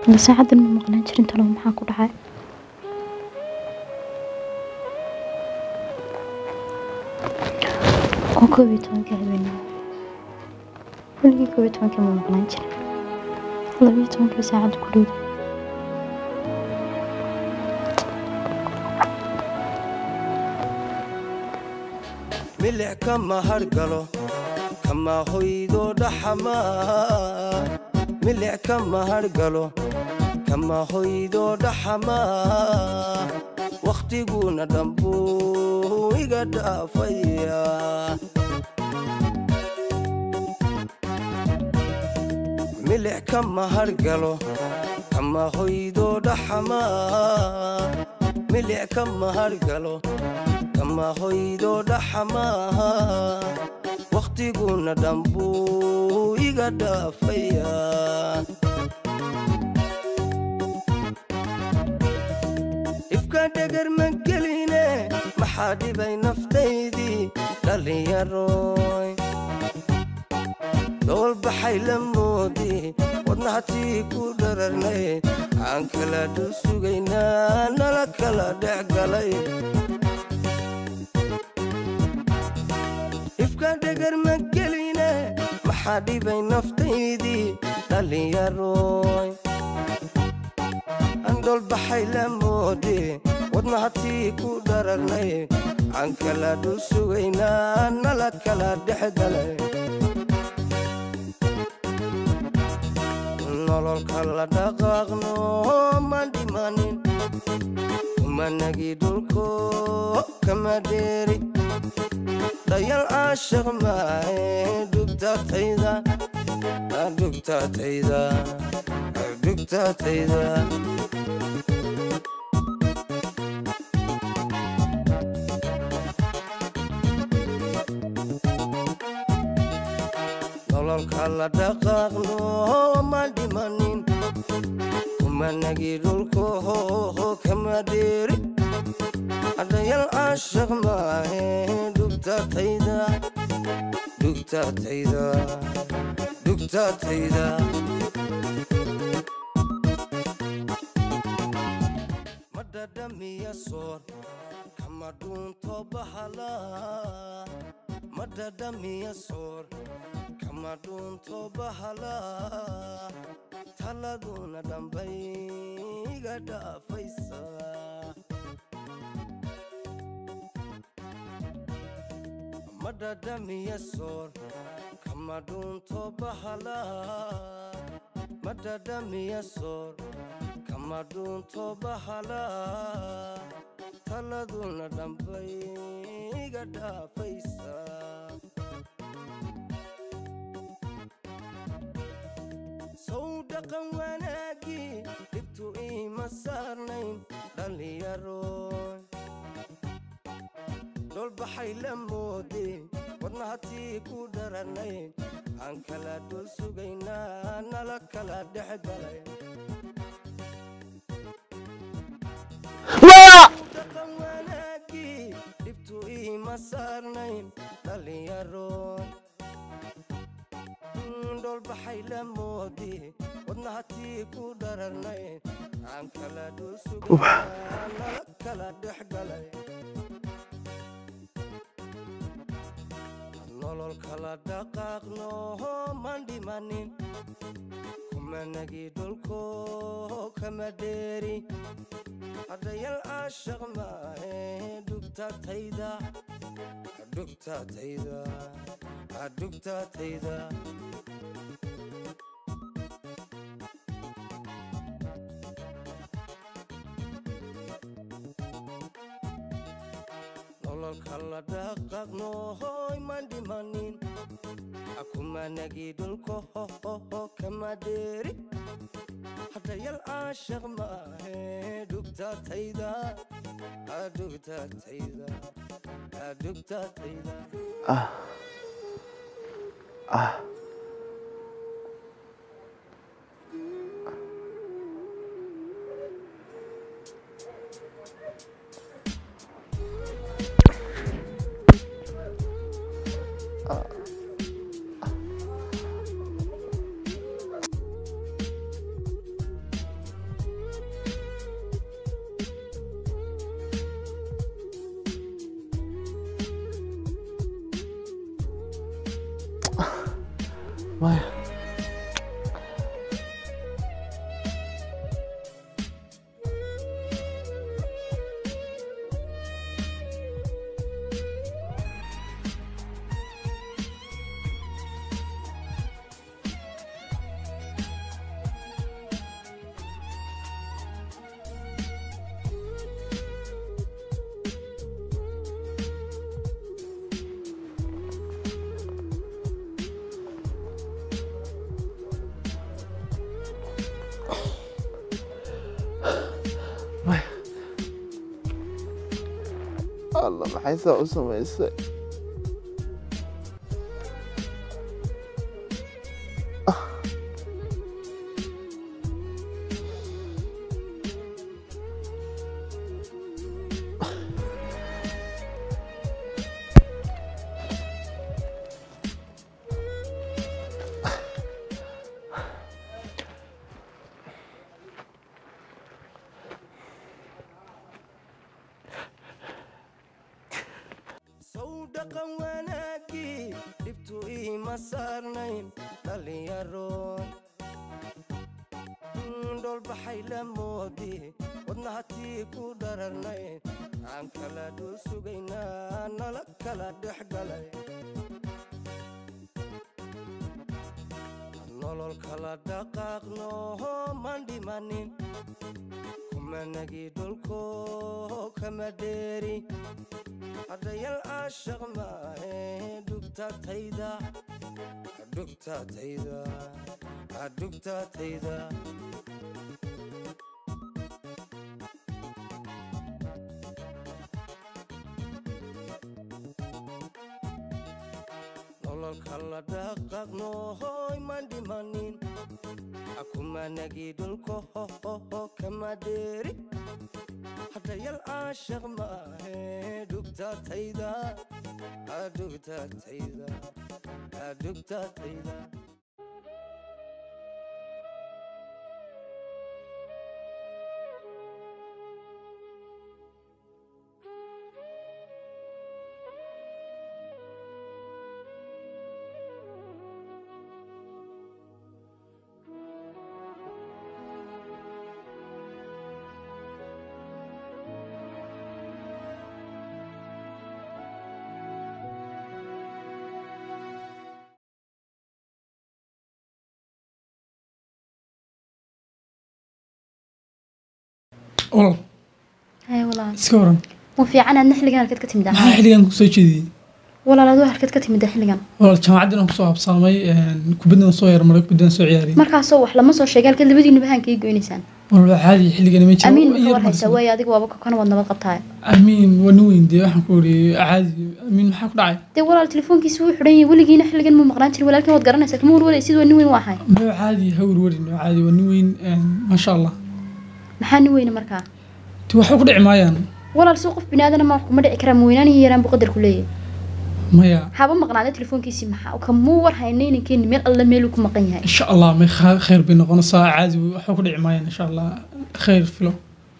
Hadda saacadan ma maqnaan jirin talo maxaa ku dhacay oo koob iyo tobankii habeenimo weligii koob iyo tobankii ma maqnaan jirin laba iyo tobankii saacad ku dhow milic kama hargalo kama hoydo dhaxama milic kama hargalo kama hoydo dhaxama wakhtiguna dhambuu iga dhaafaya milic kama hargalo kama hoydo dhaxama milic kama hargalo kama hoydo dhaxama wakhtiguna dhambuu iga dhaafaya dhibka dhegar ma geline maxaa dhibay naftaydii dhallinyaroy doolbaxay la moodi wadnahatii ku dhararnay aan kala dhul sugaynaa nala kala dhex galay dhibka dhegar ma geline maxaa dhibay naftaydii dhallinyaroy andholbaxay la moodi wadnahatii ku dhararnay aan kala dhul sugaynaa nala kala dhex galay nololka la dhaqaaqno ma dhimanin kumanagi dhulko kama dheeri dayal caashaq maahe dhugtatayda dhugtatayda dhugtatayda nololka la dhaqaaqno ma dhimanin kumanagi dhulko kama dheeri adayal caashaq maahe dhugtatayda dhugtatayda dhugtatayda madhadhamiya soor kama dhuunto bahala madhadhamiya soor kama dhuunto bahala taladuna dhambay iga dhaafaysa madhadhamiya soor kama dhuunto bahala madhadhamiya soor kama dhuunto bahala taladuna dhambay iga dhaafaysa sow dhaqan wanaagii dhibtu iima saarnayn dhallinyaroy dholbaxay la moode wadnahatii ku dhararnay aan kala dhul sugaynaa nala kala dhex galay dhaqan wanaagii dhibtu iima saarnayn dhallinyaroy dholbaxay la moode wadnahatii ku dhararnay aan kala dhul sugaynaa nala kala dhex galay nololka la dhaqaaqno man dhimanin kumanagi dhulko kama dheeri hadayal caashaq maahe dhugtatayda dhugtatayda dhugtatayda nololka la dhaqaaqno hoy man dhimanin akumanagi dhulko kama dheeri hadayal caashaq maahe dhugtatayda dhugtatayda dhugtatayda maya maya alla maxay saa u samaysay sow dhaqan wanaagii dhibtu iima saarnayn dhallinyaroon dhoolbaxay la moodi wadnahatii ku dhararnayn aan kala dhul sugaynaa nala kala dhex galay nolol kala dhaqaaqno maan dhimanin kumanagii dhulko kama dheeri hadhayal caashaq maahe dhugtatayda dhugtatayda dhugtatayda nolol kala dhaqaaqno hoy man dhimanin akumanagii dhulko hohoho kama dheeri hadhayal caashaq maahe dhugtatayda dhugtatayda dhugtatayda walaal haya walaal iska waran ma fiican aadna xilligan halkeed ka timid maxaa xilligan kusoo jeediyey walaal aduu halkeed ka timid xilligan walaal jaamacaddii aan kusoo habsaamay kubaddan soo yarmaray kubaddan soo ciyaariyay markaasoo wax lama soo sheegay halkeed labadiinuba haan kaga goynaysaan walaal caadi xilligan ma jiro amiin ma ka Yar warhaysaa marsan. waaye adiga waaba kana wad nabad qabtaay amiin waa nin weyn dee waxaan ku iri caadi amiin maxaa ku dhacay dee walaal telefoonkiisa wuu xidhan yahay weligiina xilligan muu maqnaan jirin walaalkan waad garanaysaa kama warwaray sidii waa nin weyn waa ahay ma caadi ha werwerin waa caadi waa nin weyn maasha allah maxaa nin weyne markaa ti waxba ku dhici maayaan walaal soo qof binaadana ma wax kuma dhici karaa maweynaanihii yaraan buu qadarku leeyahay maya haba maqnaada telefoonkiisii maxaa kamuu war haynay ninkeeni meel alla meeluu ku maqan yahay insha allah may kha- khayr bay noqonaysaa caadi waxba ku dhici maayaan insha allah khayr filo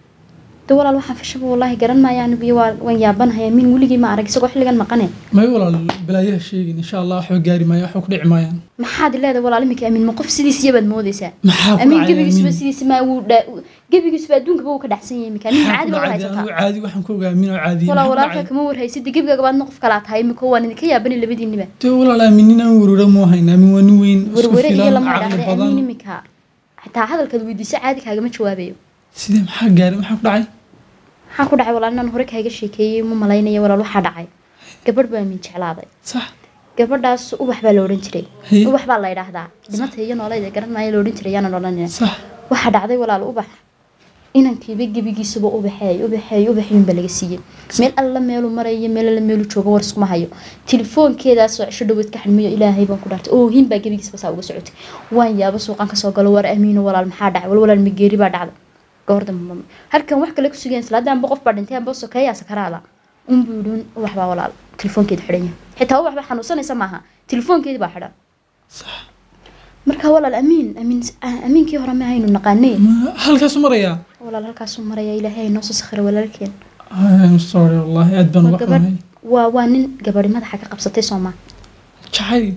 de walaal waxaan fashaba wallaahi garan maayo anigu iyo waa- waan yaabanahay amiin weligii ma arag isagoo xilligan maqane may walaal balaayaha sheegin insha allah waxba gaari maayaan waxba ku dhici maayaan maxaad leedahay walaal iminka amiin ma qof sidiisiya baad moodaysaa maxaa ku amiin dhacay gebigiisuba amiin sidiisa maa wuu dhaa gebigiisuba adduunkaba wuu ka dhacsan yahay iminka amiin maxaa caadi ku baa war dhacay haysataa anigu caadi waxaan ku ogaa amiin oo caadi walaa maxaa ku walaalka dhacay kama warhaysida gebiga gabaadna qof kalaa tahay iminka waan idinka yaabani labadiiniba dee walaal aamin nin aan werwera mu hayn aamin waa nin weyn isku warware iyo filan lama caqli idhaahda amiin badan iminka xitaa hadalkaad weydiiso caadi kaagama jawaabayo sidee maxaa gaari maxaa ku dhacay maxaa ku dhacay walaal inaan hore kaaga sheekeeyey ma malaynaya walaal waxaa dhacay gabadh baa amiin jeclaaday sax gabadhaas ubax baa la odhan jiray Haye. ubax baa la yidhaahdaa dhimata iyo noolayda garan maayo la odhan jiray yaanan odhanina sax waxaa dhacday walaal ubax inankiiba gebigiisuba ubaxeey ubaxeey ubaxyun baa laga siiyey meel alla meelu marayo meel alla meelu joogo war iskuma hayo telefoonkeedaasoo cisho dhaweyd ka xidmiyo ilaahay baan ku dhaartay oohin baa gebigiisba saa uga socotay waan yaaba suuqan kasoo galo war amiino walaal maxaa dhacay wal walaal mageeri baa dhacday goor dambe halkan wax kale ku sugeen salaada anba qof baa dhintay anba sokeeyaa sakaraada unbuu yidhi ubax baa walaal telefoonkeeda xidhan yahay xitaa ubax baa xanuunsanaysa maaha telefoonkeedii baa xidhan sax marka walaal amiin amiin amiinkii hore ma haynu naqaanee Ma- halkaasu marayaa walaal halkaasuu maraya ilaahay noo soo sakhira walaalkeen I'm sorry wallahi aad baan waa uga gabadh xumahay waa waa nin gabadhi madaxa ka qabsatay sooma jacayl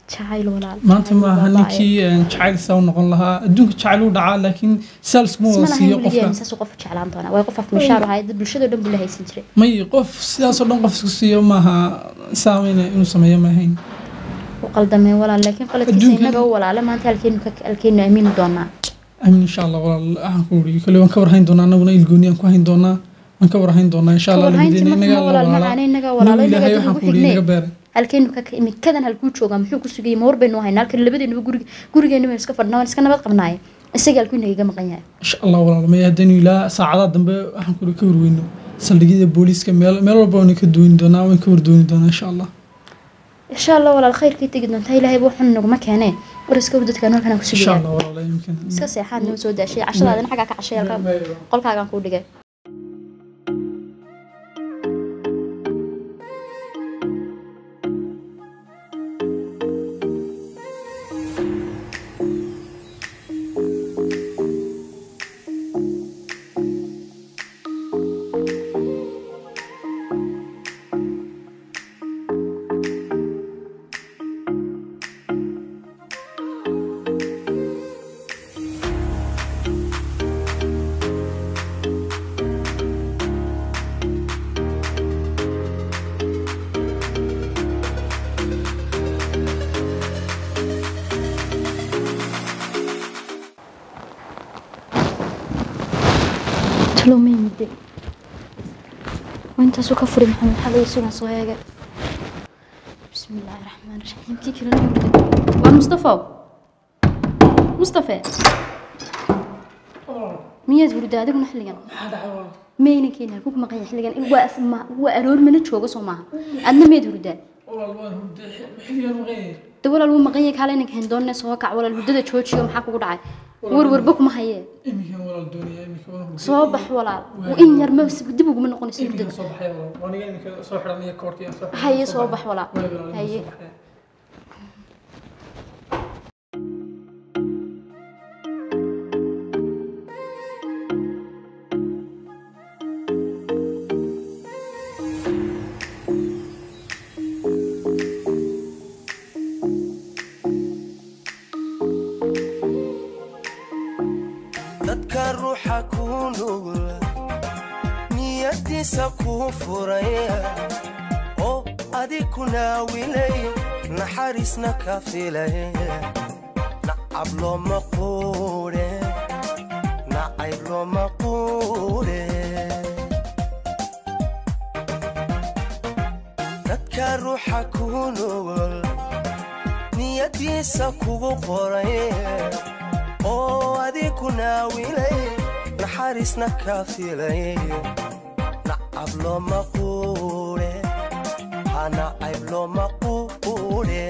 jacayl walaal maanta jacayl maaha baaba'ay. ninkii een, jacayl saa u noqon lahaa adduunka jacayl u dhacaa laakiin saals kuma isma wada lahayn siiyo weligeena qofka saasuu qofku jeclaan doonaa waa qof afmishaar ahaa dad bulshadoo dhan buu la haysan jiray may qof sidaasoo dhan qof isku siiyo maaha saameyna inuu sameeyo maahayn u qaldameen walaal laakiin qaladkiisa Adduunkan- innaga u walaala maanta halkeenu ka halkeenu aamini doonaa amiin insha allah walaal waxaan ku wuri kale waan ka warhayn doonaa anaguna ilgooni aan ku hayn doonaa waan ka warhayn doonaa insha allah Kawarhaynti labadeena marka inagaa walaal la macaane inagaa walaala walaalo ilaahay inagaa waxaan dad ku ugu wuri xignee inaga beeray halkeenu ka imikadan halkuu joogaa muxuu ku sugayay ma war baynu haynaa halkan labadeenaba gurig gurigeenu baynu iska fadhnaa waan iska nabad qabnaaye isaga halkuu inagaga maqan yahay insha allah walaal may haddaynu ilaa saacadaha dambe waxaan ku wuri ka warweyno saldhigyada booliiska meel meel walba waan ka duwani doonaa waan ka wardooni doonaa insha allah insha allah walaal khayrkay tegi doontaa ilaahay buu xun naguma keenee war iska war dadkaan halkan aan ku insha sugayaan allah walaal yimkin iska seexaad noo soo daashay cashadaadana xaggaa ka cashay halkaa qolkaagaan kuu dhigay talow may mudde waa intaasuu ka furay maxamed xalay sugan soo eegay bismi illaahi raxmaan raxiim kii kalena mudde waa mustafow mustafe miyaad hurda adiguna xilligan mayna keeni halkuu ku maqan yahay xilligan in waa is- ma- waa aroor mana jooga soo maaha adna miyaad hurdaa de walaal wuu maqan yahay kaale inanka hendoonne soo kac walaal hurdada joojiyo maxaa kugu dhacay warwarba kuma hayee iminkan walaal doonaya iminka waan hurday. soo bax walaal in yar ma dib uguma noqonayso iminka hurdada soo baxaya walaal waa aniga iminka soo xidhanaya koorkii aan soo xidhanaya, haye soo soo baxaya. bax walaal Waayo walaal, iminka haye soo baxaya. dadka ruuxa kuu nugul niyadiisa kuu furay oo adig ku naawilay naxariisna ka filay nacab looma quudhe nacayb looma quudhe dadka ruuxa kuu nugul niyadiisa kugu qoray oo adig ku naawilay naxariisna ka filay nacab looma quudhe ha nacayb looma quudhe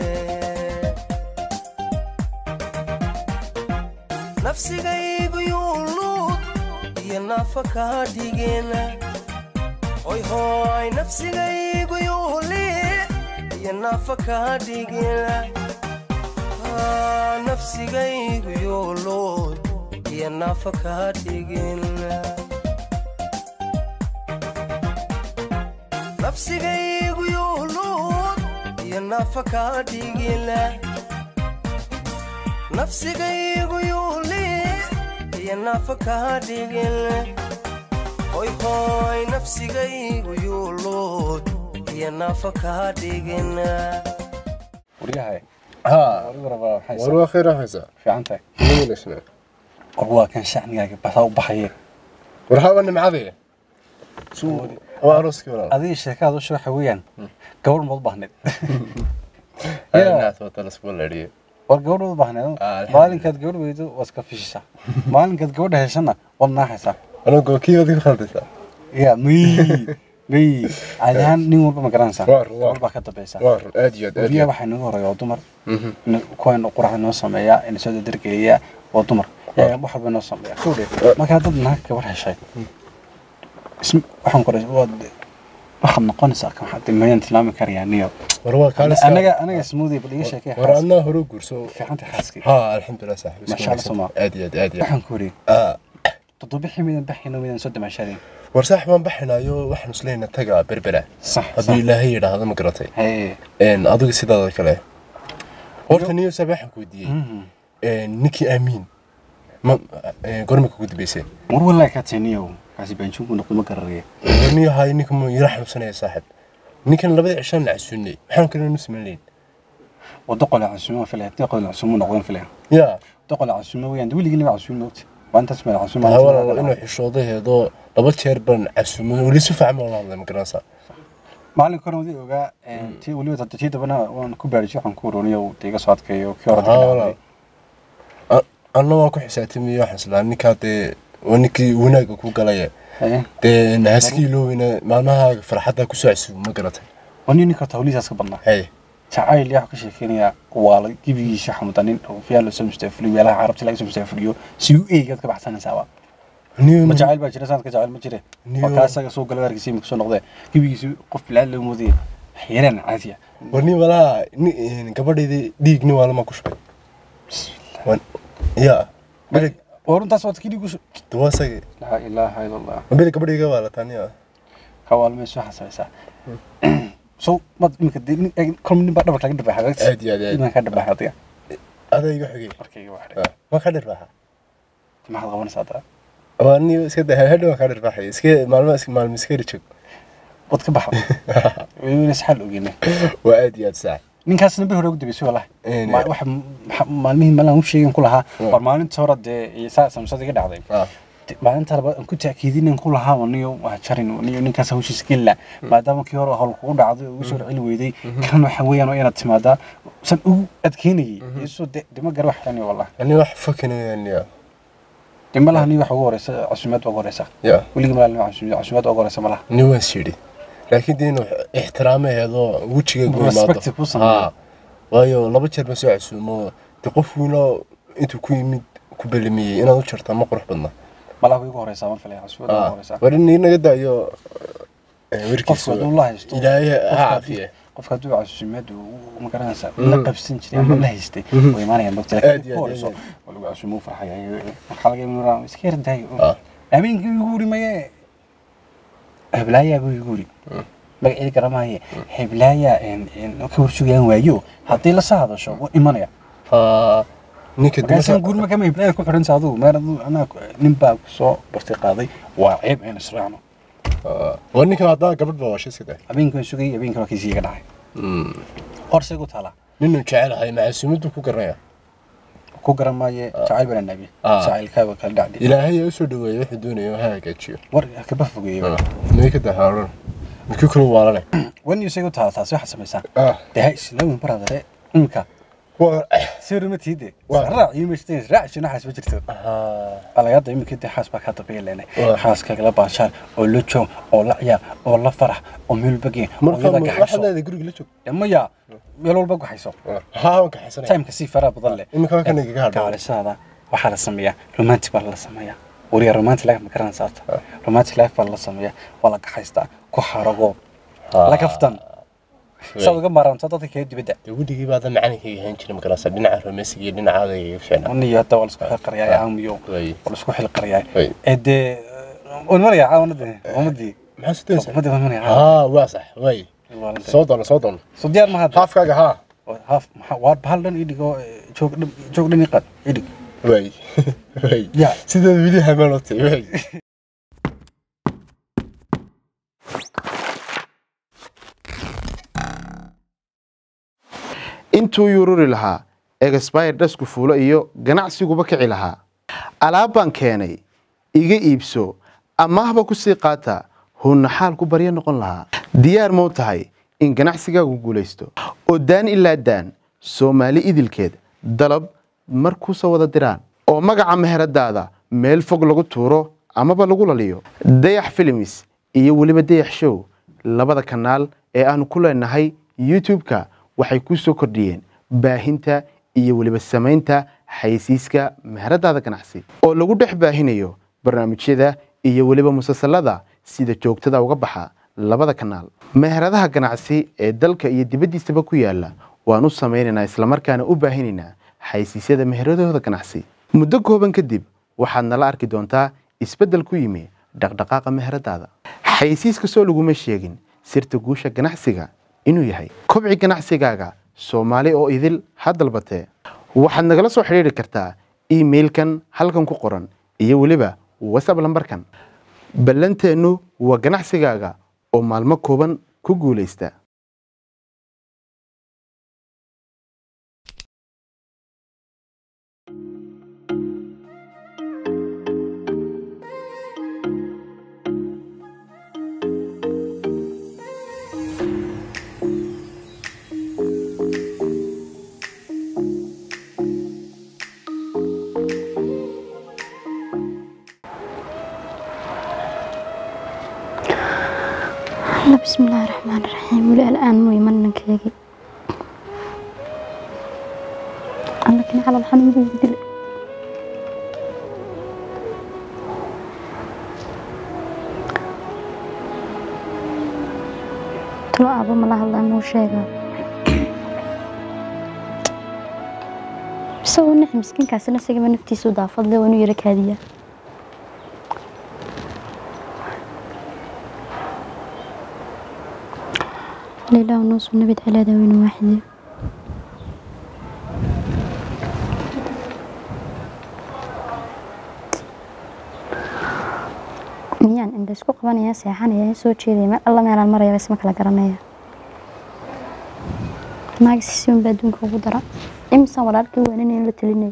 nafsigaygu yuuluud iyo naafa kaa dhigeen hoy hooy nafsigaygu yuuliid iyo naafa kaa dhigeen Ah, nafsigaygu yuuluud iyo naafa kaa dhigeen nafsigaygu yuuluud iyo naafa kaa dhigeen nafsigaygu yuuliid iyo naafa kaa dhigeen hoy hooy nafsigaygu yuuluud iyo naafa kaa dhigeen waryahay ها adigu rabaa waxay war waa khayr waxaysa fiican tahay nimanasna war waa kan shacnigaaga basaa u baxaye war haba nimcadee waa arooskii walaal adiga sheekaad u waxa weeyaan gabadh maad u baahneed naas wata lasku ladhiyo war gabadh maad u baahneed Ah, alxamdulillah. maalinkaad gabadh weydo waad iska fishisaa maalinkaad gabadha heshana waad naaxaysaa anagoo kii adiga khaldaysa ya miy miy caadi ahaan nin walba ma garanaysaa Waa run, waa gabadh baa ka dambaysa waa run aad iyo aad aad weliya iyo aad waxaa inaga horeeya waa dumar Mhm. ina- kuwa ina quraxa noo sameeyaa ina soo dadargeliyaa waa dumar yaga wax walba noo sameeya kowdhe markaa dad naag gabadh heshay ism waxaan qoray waad waxaad noqonaysaa kan waxaad mayaan tilmaami karayaa niyo war waa kaalis anaga anaga smoothie bal iga sheekay war adnaa hore guurso fiicanta xaaskii ها الحمد لله صاحبي ما شاء الله سما. ادي ادي ادي waxaan ku yidhi اه toddoba midan baxayno midan soo damaashadeen war saaxib waan baxinayo waxaan isleeyna taga berbera sax haddii ilaahay yidhaahdo ma garatay haye een adiga sidaada kale horta niyo sabe waxaan ku weydiiyey ninkii aamiin ma gormaka ku dambeysay war walaa ka taniyow kaasi baanjuunku noqdo ma gararaya niyo hay ninka ma yara xanuunsanaya saaxib ninkan labada cishaan la casuunay maxaan kale nu samayn lahayn wado qole casuuma filaya tii qole casuuma noqdeen filaya yaa doqol casuuma weeyaan weligii lama casuuma ogta waa intaas meel casuuma taa walaalo inuu xishooda heedoo laba jeer baan casuumay weli si fiican baan la hadlay ma garanaysaa maalin kore wadii ogaa tii weliba hadda tii dambana waan ku baarijiy waxaan ku waroniyo iga soo adkeeyo kii hore Haa, walaal. anna waan ku xisaabtamay waxaan islaa ninkaa dee waa ninkii wanaagga ku galaya dee nahaskii looweyna maalmaha farxadda kusoo casuumay ma garatay waa nin ninka tawliisaas ka badnaa hay jacayl yaa ka sheekeynaya waa la gibigiisa xamudanin oo fiyaa lasoo mustaafuliyo meelaha carabta laga soo mustaafuliyo si u eegaad ka baxsanaysaaba niyo ma jacayl baa jira sanadka jacayl ma jire Niyo. waa kaa isaga soo gala waarkiisa imika soo noqdee gibigiisa qof bilaad loo moodaya xeeraan caadiya war nin malaha ni- gabadhaydii dhiig nin waalama ku shubay Wan- yaa bili oo runtaas waad kii dhigu duwa isagii laa ilaaha ila allah ma bili gabadhayga waa la taaniya kawaalmay soo xasabeysaa so mad imika dee nin eeg kol nin baa dhabarka laga dhabaxa aad iyo aad aad iman ka dhabaxa adiga adaa iga xogey markayga waa xidhay ma ka dhirbaxa maxaad qabanaysaa hadda waa ni iska da hadha waa ka dhirbaxay iska maalmo iska maalmo iska rijog wad ka baxa weliba isxaal ogeyne waa aad iyo aad saax ninkaasna bir hore ugu dambeysay wallahi Een, Ma- waxa maxa- maalmihii malan u sheegin ku lahaa Mm. war maalinta hore dee iyo saa samsada iga dhacday ah De- maalinta labaad aan ku taakiidinin ku lahaa niyo waa jarin niyo ninkaas hawshiisa gelila maadaama kii hore hawl kugu dhacday oo ugu soo celi weyday kan waxa weeyaan waa inaad timaadaa san ugu adkeynayay isoo de dema gar wax xiranayo wallahi ani wax fakin weeyaan de malaha niyo waxa ugu horeysa casuumaad baa ugu horeysa ya weligii malaha casuumaad casuumaad baa ugu horeysa malaha ni waan shiri laakiin dee inuu ixtiraamaheedoo wejiga gu Respect imaado ku sameeyo. Haa. waayo laba jeer baan soo casuumo de qof wiilo intuu ku yimid ku belamiyey inaad u jartaa ma qurux badna malaha way ugu horeysaa mar filaya casuumaad baa ugu horeysaa war in naga daayo qofka werkiisa hadduu la haysto ilaahay ha qofka caafiye qofka hadduu casuumaad uu ma garanaysaa la qabsan jiray ama la haystay way imaanayaan mogta Aad laakiin iyo ku aad, horeyso aad. waa lagu casuumo u farxaya waxaa laga yaabaa iska yar daayo Ah. habeenkii igu wuri maye heblaayaa buu igu wuri magaceedi garamahaye heblaayaa ka warsugayaan waayo haddii la soo hadasho wuu imanaya Haa. ninka markaasan dimasha guurma kama heblaaya ku xidhansa adigu meel adigu anaa nin baa soo barti qaaday waa ceeb aynu israacno waa ninka haddaa gabadh baa washay sida habeenkan sugayay habeenkan waa kiisii iga dhacay horsay ku taalaa ninuu jecelahay macasuumaddu ku garanaya ku garan maaye jacayl bana nabi Ah. jacaylkaaga kala dhacdi ilaahay u soo dhaweeyo wuxuu doonayo ha hagaajiyo war kaba fogeeyey ninka dahaaran midkii kale waalane wan isay ku taala taasi waxaad samaysaa ah dee ha islaawin baradare imika waa sawir ma tiide Waa. raac iyo meeshteen raac shina xaas ma jirto ah alagada imika dee xaas baa ka dabaya leenay Waa. xaaskaaga la baashaan oo la joog oo la ciyaar oo la farax oo meel bageen oo marka iyada waxaad gaxayso leedahay guriga la joog Dee maya meel walba gaxayso haa waan kaxaysanaya timeka si faraha badan leh Imika waa kan igaga hadhay. kaalisada waxaa la sameeyaa romantic baa la sameeyaa wariya romantic life ma garanaysa horta romantic life baa la sameeyaa waa la gaxaystaa ku xarago la kaftan saad uga maaranto dadka kale dibadda dee weligii baada macalinkayga hayn jiray magarasa dhinaca romesiga iyo dhinacaada iga fiicnaa aniyo hadda waa la isku xilqariyaa aamiyo Way. waa la isku xilqariyaa Way. ee dee waan maraya caawanadii ummadii maxaa sudaysa ummadii waan maraya haa waa sax way soo doono soo doono soo diyaar ma hadda haafkaaga haa haaf maxaa waa bahal dhan idhigo joog dhan joog dhan iqad idhig way way Ya. sideed weli hamaanotay way intuu yururi lahaa egasbayr dhasku fuulo iyo ganacsiguba kici lahaa alaab baan keenay iga iibso amaahba ku sii qaata hunna xaal ku baryo noqon lahaa diyaar mau tahay in ganacsigaagu guulaysto oo daan ilaa daan soomaali idilkeed dalab mar kusoo wada diraan oo magaca meheradaada meel fog lagu tuuro amaba lagu laliyo dayax filimis iyo weliba dayax show labada kanaal ee aanu ku leenahay youtube-ka waxay ku soo kordhiyeen baahinta iyo weliba samaynta xaysiiska meheradaada ganacsi oo lagu dhex baahinayo barnaamijyada iyo weliba musalsalada sida joogtada uga baxa labada kanaal meheradaha ganacsi ee dalka iyo dibaddiisaba ku yaala waan u samaynaynaa islamarkaana u baahinaynaa xaysiisyada meheradooda ganacsi muddo kooban kadib waxaad nala arki doontaa isbeddel ku yimi dhaqdhaqaaqa meheradaada xaysiiska soo laguma sheegin sirta guusha ganacsiga inuu yahay kobci ganacsigaaga soomaali oo idil ha dalbatee waxaad nagala soo xidhiidhi kartaa emailkan halkan ku qoran iyo weliba whatsapp lambarkan ballanteennu waa ganacsigaaga oo maalmo kooban ku guulaysta الله بسم الله الرحمن الرحيم ولي الآن مو يمنن كيجي أنا كان على الحمد لله تلو أبو ملا الله مو شيء بس هو نحن مسكين كاسنا سيجي نفتي سودا فضله ونو يرك هديه لله ونص والنبي على داوين واحدة miyaan indha isku qabanaya seexanaya soo jeedaya meel alla meelaan maraya bas ma kala garanaya naagis si un baa adduunka ugu dara imisaan walaalkii waanin in la telinayo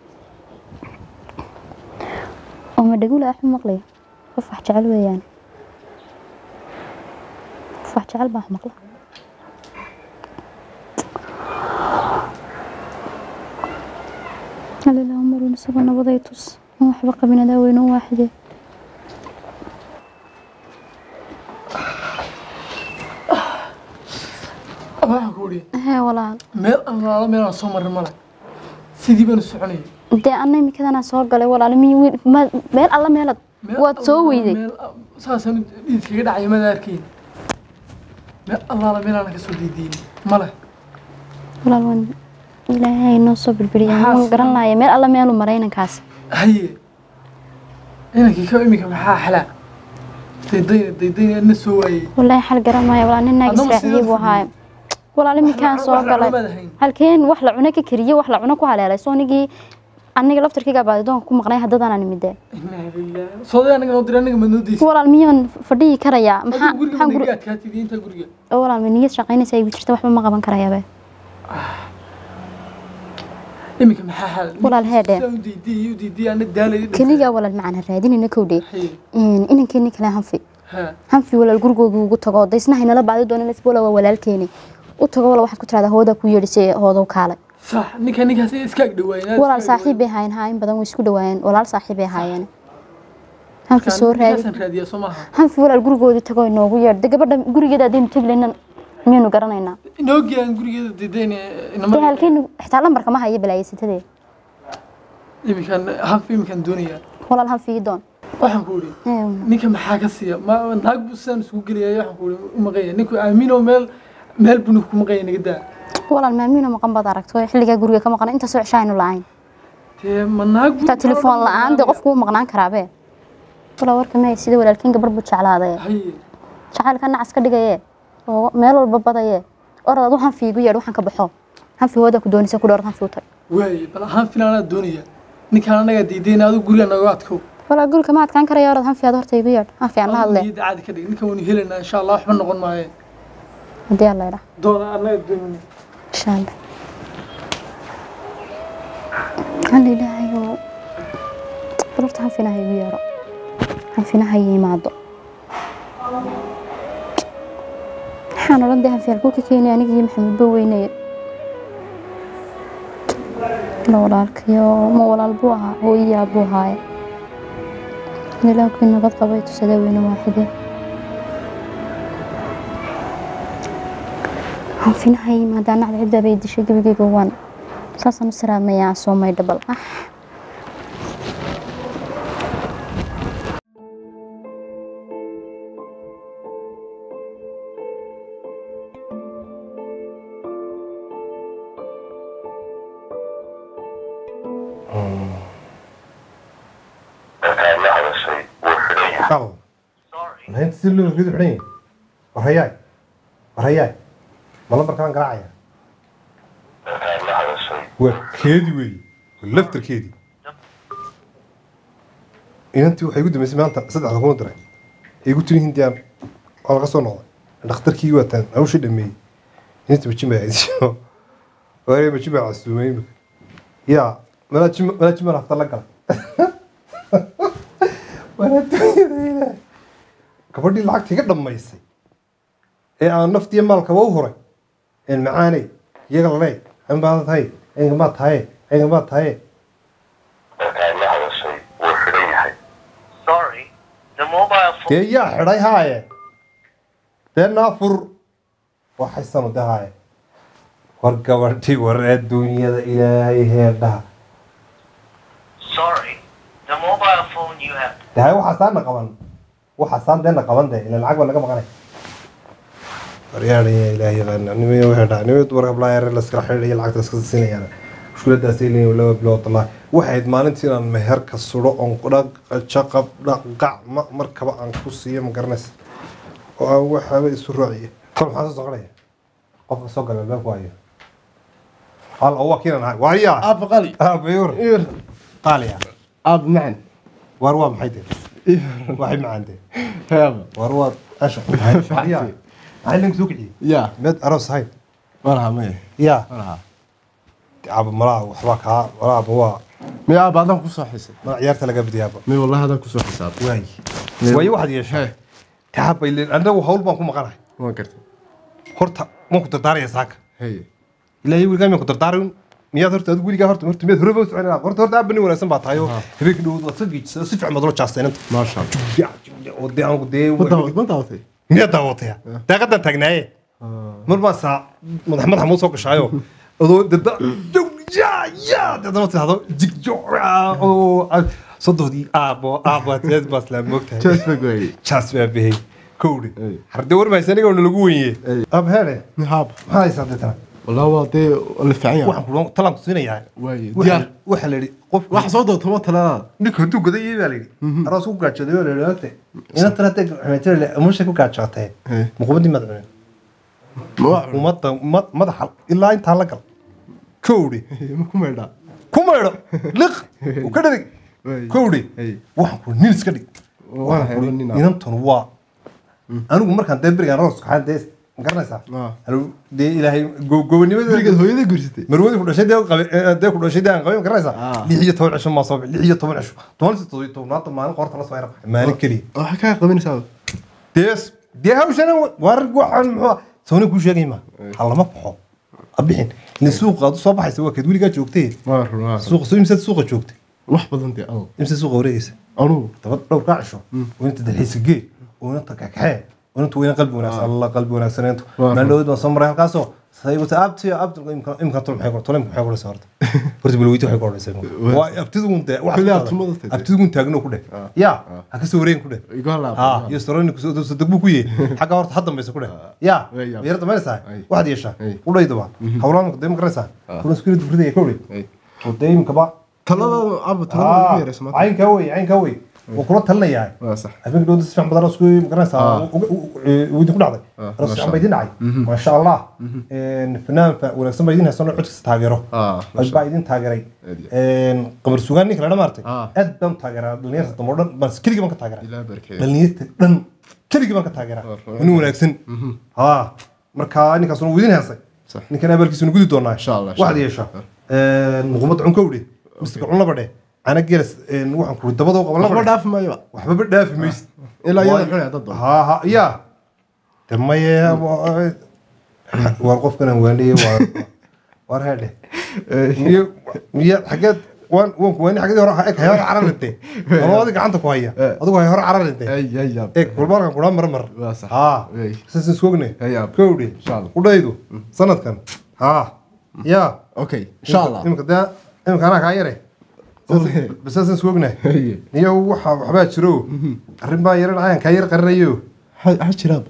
oo ma dhagula axu maqlaya qof wax jecel weeyaan qof wax jecel baa wax maqla halilah umarun isagoo nabaday tus aan waxba qabin adaa weyne u waaxidee waxaan ku idhi hee walaal meel allaala meelaan soo marin male sidii baanu soconayay dee anna imikadanaa soo galay walaal mi wiil ma meel alla meelad Meel waad soo allaala weyday meel a- saasaan dhiidkaga dhacay mada arkayn meel allaala meelaana kasoo diidiin male walaal waan ilaahay noo soo birbiriyay Maxaa waan garan laaya meel alla meelu maray inankaas haye inankii ka iminka maxaa xalaa daydayna daydayna adna soo waayey wallaahi xal garan maayo walaal nin naag Haddaba israaciye buu sidee ahaaye walaal iminkaan Wax- soo wax galay lacunamaad ahayn. halkeen wax la cuno ka kariye wax la cuno ku haleelay soo nigii aniga laftarkayga baadidoonka ku maqnay haddadaan nimidee inaa lillaah sooday anaga noo diray anaga ma noo deysa walaal miyaan fadhiyi karayaa maxaa adigu guriga maxaan ma guri naga adkaatid inta guriga oo walaal ma niyad shaqaynaysa igu jirta waxba ma qaban karayaabe iminka maxaa xal Walaal heedhe. Saa u diidiyey u diidiyey ana daalay keligaa walaal macaan ha raadinayna kowdhe haye inankeeni kale hanfi ha hanfi walaal gurigoogii ugu tago daysna haynala baadi doona lesbola waa walaalkeeni u tago walaal waxaad ku tiradaa hoodaa ku yeedhisay hoodow kaalay sax ninka ninkaas iska ag dhawaayeen walaal saaxiib bay haayeen haa in badan way isku dhawaayeen walaal saaxiib bay haayeen hanfi soo raadi raadi raadiya soo maaha hanfi walaal gurigoodii tago inoogu yeedh de gabadha gurigeeda haddaynu tegi layna miyaynu garanaynaa inoogi aan gurigeeda diidayna dee inama halkeenu xitaa lambarka ma haya balaayasatadee iminkan hanf iminkan doonaya walaal hanfi ii doon waxaan ku idhi Ee, ninka maxaa ka siiya ma naag buu sidaan isugu geliyay waxaan ku idhi u maqanya ninku aamino meel meel buu ninku ku maqanya naga daa walaal maamiino maqan baad aragto xilligaa guriga ka maqan intaasoo cisho aynu la-ayn dee ma naag buu xitaa telefoon la-aan dee qofku wuu maqnaan karaabe walaa warka maya sida walaalkiin gabar buu jeclaadaye haye jacaylka nacas ka dhigaye oo meel walba badaye orad adu hanfi igu yeedh waxaan ka baxo hanfi hooda ku doonaysa ku dhowrad hanfi u tag waaye bal ahaan filaanaa doonaya ninkaan anagaa diidayna adigu guriga naga adkow walaa guriga ma adkaan karaya orad hanfi aad horta igu yeedh hanfi aan la hadle niyadda caadi ka dhig ninkan waynu helaynaa insha allah waxba noqon maaye haddii alla idhaa doona anaga doonayna insha allah alla ilaahay oo bal horta hanfina ha igu yeedho hanfina ha ii imaado waxaan odhan dee hanfi halkuu ka keenay aniga iyo maxamed ba weynaye la walaalkayo ma walaal buu ahaa hooyayaa buu ahaaye ilaankii nabad qabay tusadee weyne waaxide hanfinaha yimaada nacda ciddaa bay dishay gebigeyga waan saasaan u siraamayaa soo maydha bal ah Al. Lahayn si loo rido xidhan yahay. War hayaay. War hayaay. Ma lambarkaan garaacaya. waa keedi weeye waa laftarkeedii inantii waxay igu dambeysay maanta saddexda kuma diray ay igu tiri hindiyaan waa laga soo noqday dhakhtarkii waataan hawshii dhameeyey inta majin baa aadisho waare majin baa casuumay imika yaa malaa jim malaa jim baan hafta la galay walaadooyadayda gabadhii lacagta iga dhammaysay ee aan naftiyo maalkaba u huray een macaanay iyaga lalee an baada tahay enga maa tahaye enga maa tahaye la hadashay wuu xidhan yahay sorry the mobile phone dee yaa xidhay haaye dee naafur waxaysanu de haaye war gabadhii war adduunyada ilaahay heerdhaha sorry the mobile phone you have de haye waxaasaana qaban waxaasaan deena qaban de ila lacag baa naga maqanay waryaadhaya ilaahay yaqaana nimay heerdhaha nimay dumar hablaa yare laskala xidhaya lacagta laska siinayaan mushkuladaasay leeyihin laba bilood wallahi waxayd maalintii inaan meherka sudho oon dhaq jaqab dhaqac ma markaba aan ku siiyo ma garanaysa oo aan waxaaba isu raaciya kol maxaa soo soconaya qofka soo gala albaabku hayo hal oo waa kiinan ahay waaryaa aabba qali aabayur qaaliya aabba macan waar waa maxay dee waxay macaan dee heeba waar waa asha waaryaa maxay linka soo kiciyey yaa meed aroos ahayn malaha maya yaa malaha aba malaha waxbaa kaa malaaba waa miya aabba adaan kusoo xisay mala ciyaarta laga badiyaaba miya wallahi adaan kusoo xisaabay waayi waayo waxaad yeeshay taabay leen annagu hawl baan ku maqanahay waan gartay horta waan ku dardaaraya saaka haye ilaahay weligaa miyaan ku dardaarin miyaad horta adigu weligaa horta horta miyaad horeba u soconaa horta horta aabani wanaagsan baa tahay oo habeenka dhawood waad soo geejisay oo si fiican baad ula jaastay inanta maasha allah oo dee aan dee ma daawat ma daawatay miyaad daawataya daaqadan taagnaaye mar baa saa madax madaxa muu soo gashaayo adoo dada ya ya dadana tidhahdo jigjo oo sodohdii aabo aabo teed baa islaam moogtahay jaas baa gooyay jaas baa bihey kowdhi Ay. harde warmaysa aniga ona lagu wenye Ay. ab heere haab maxaa haysaa deetana wallahi waa dee la fiican yahay waxaan ku talaan ku siinayaa waaye Waxa- diyaar waxaa la yidhi qof wax soo doonto ma talada ninka hadduu godayay baa la yidhi aroos ku gaajooday baa la yidhi ogte inantan hadday xumaytay amushay ku gaajootee Hey. muquumadii maad cunin ma waa ummadda ma- madaxa ilaa intaa la gal kowdhi ma ku meedhaa ku maydho liq u ka dhadig Hey. kowdhi Hey. waxaan ku nin iska dhig waan Waxaan ku hayba yidhi, nin inantan waa anigu markaan dee berigaan aroos kaxaan dee ma garanaysaa Ah. Anigu dee ilaahay go- gobonimadeeda gurigeed hooyada guursatay marwadii ku dhashay dee qabe eh, dee ku dhashay dee aan qabin ma garanaysaa Ah. lix iyo toban cisho maa soo bixi lix iyo toban cisho toban iyo toddobiyo tobnaanta maalin qorta la soo yara baxay maalin keliya waxaa kaa qabanaysaa dee dee hawshana waar waxaan muxuu sawni kuu sheegay ma ha lama baxo ha bixin in suuqa aad u soo baxaysa waa keed weligaa joogtay waa run waa run. suuqa soo imsaad suuqa joogtay wax badan dee ado imsa suuqa wareegaysa anugu daba dhowr kaa cisho oo inta dalxiisa gee oo inta kakaxee oo inta weyna qalbi wanaagsan alla qalbi wanaagsaneento Waa maalin dhaweyd baan soo maray halkaasoo sayguta abti abti imka tol maxay tol maxay qoraysaa horta horta balweyti waxay qoraysaa waa abtidugun dee wax Kulli abtumada tahay. abtidugun taagno ku dheh ya ha ka soo wareegin ku dheh iga ha laab iyo storoni kusoo dad degbu ku yee xagga horta had dambaysa ku dheh ya Way yaab. yar dambaysaa Ay. waxaad yeeshaa Ay. u dhaydaba hawlaan dee ma garanaysaa kulan isku yidhi bridaya kowdhi oo dee imkaba talada aabba talada ugu yaraysa maanta caynkaa wey caynkaa wey wuu kula talinayaa waa sax habeenka dhowda si fiican badan isku magaranaysaa uu idinku dhacday Ah, aroos masha fiican baa idin dhacay maasha allah fanaan fa- wanaagsan baa idin haysano codkiisa taageero ah cod baa idin taageeray Aad qamar sugaan ninka ladha maartay Ah. aad baan u taageeraa dhalinyarta dambe oo dhan baan keligii baan ka taageraa ilaa barkeeyo dhalinyarta dhan keligii baan ka taageeraa Ah, nin wanaagsan ha marka ninkaasuna wuu idin heesay Sax. ninkan abaalkiisuna gudi doonaa Insha Allah, insha waxaad yeeshaa muqumada cunkowdhe mistika cunlaba dheh ana geelas waxaan kuri dabadoo qaban waxba laba dhaafi maayo waxbaba dhaafi maysid ilaa iyada Waay- xunay dad doon ha ha ya de maye waar qofkan waaniye waa waar heedhe miyo miyo xageed waan waan ku waani xageed hore eg hay hore cararinte labadi gacanta ku haya adigu hay hore cararinte ay ay yaab eg walbaalkan kudhaa mar mar waa sax ha Wey. sasin sugne Hey, yaab. kowdhe Insha Allah. udhaydu sanadkan ha ya okay insha allah imika dee imika anaa kaa yare Okay. basasan sugne Hey. niyo waxa waxbaa jiro arrin baa yara dhacayaan kaa yar qarinayo ha ha jiraab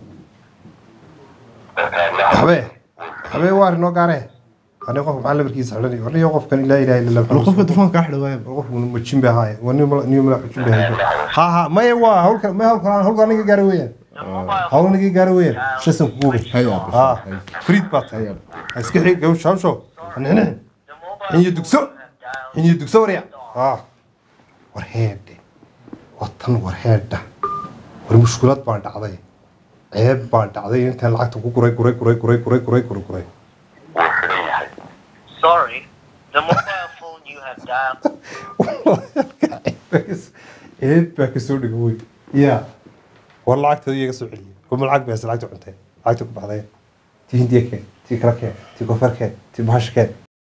habee habee waa arrinoo gaaree ani qofka maxaa labarkiisa xidhanayo aniyo qofkan ilaa ilaha illa wala qofka dufanka kaa xidha waaya qofku majin bay ahaaye waa niyo niyo mala xujin bay ahaaye ha ha maya waa hawlka maya hawlka hawlka aniga gaara weeyaan hawl aniga gaara weeyaan shasan kuuga Hay yaab. ha friid baa tahay ha iska xig gawsha hawsho nixnixin xiniyo dugso xiniyo dugso warya ah war heedhe watan war heedha war mushkulad baa dhacday ceeb baa dhacday intaan lacagta ku guray guray guray guray guray guray guray guray wuu xidhan yahay Sorry, the mobile phone you have dialed ceeb baa kasoo dhiga wey ya war lacagta iyaga soo celiya kuma lacag baas lacagta cuntay lacagta ku baxday tii hindiya keen tii kala keen tii koonfur keen tii bahasha keen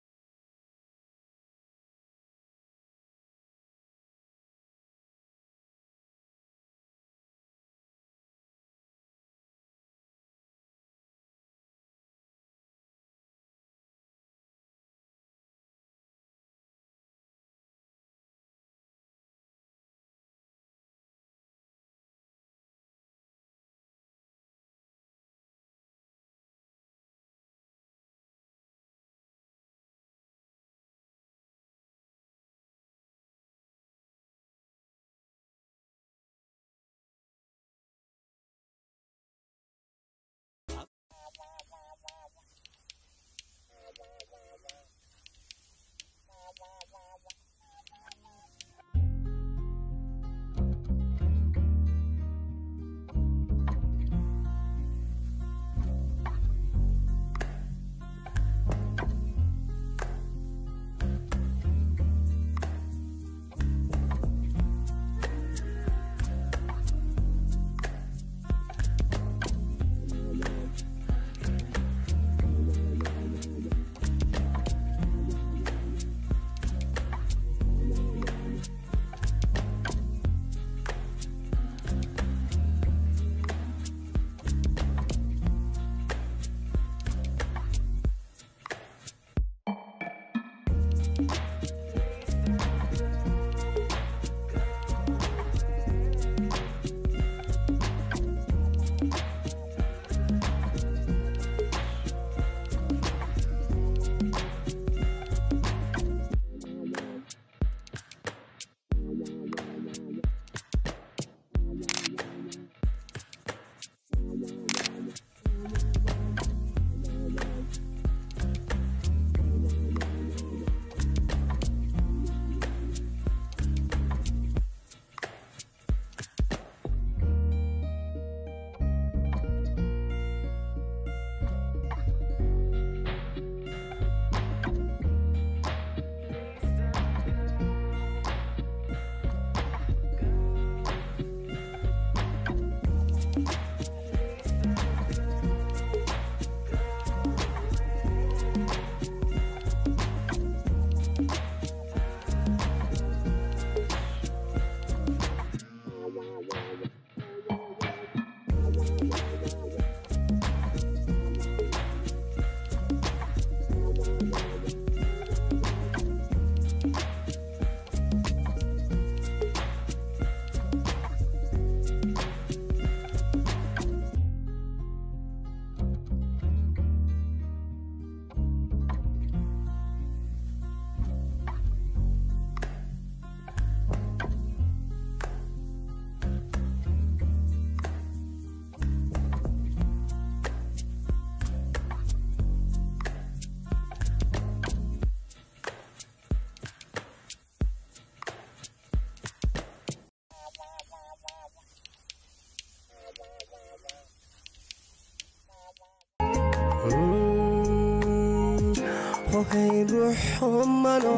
hohay ruux xumano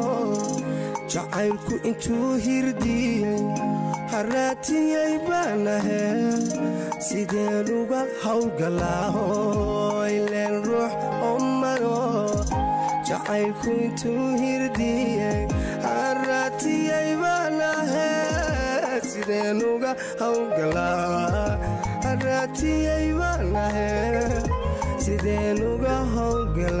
jacaylku intuu hirdiyey haraatiyey baanahe sideen uga hawgalaaho ileen ruux xumano jacaylku intuu hirdiyey haraatiyey baanahe sideen uga hawgalaa haraatiyey baanahe sideen uga hawgala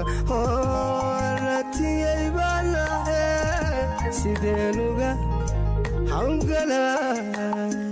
horatiyey baanahe sideen uga hawgala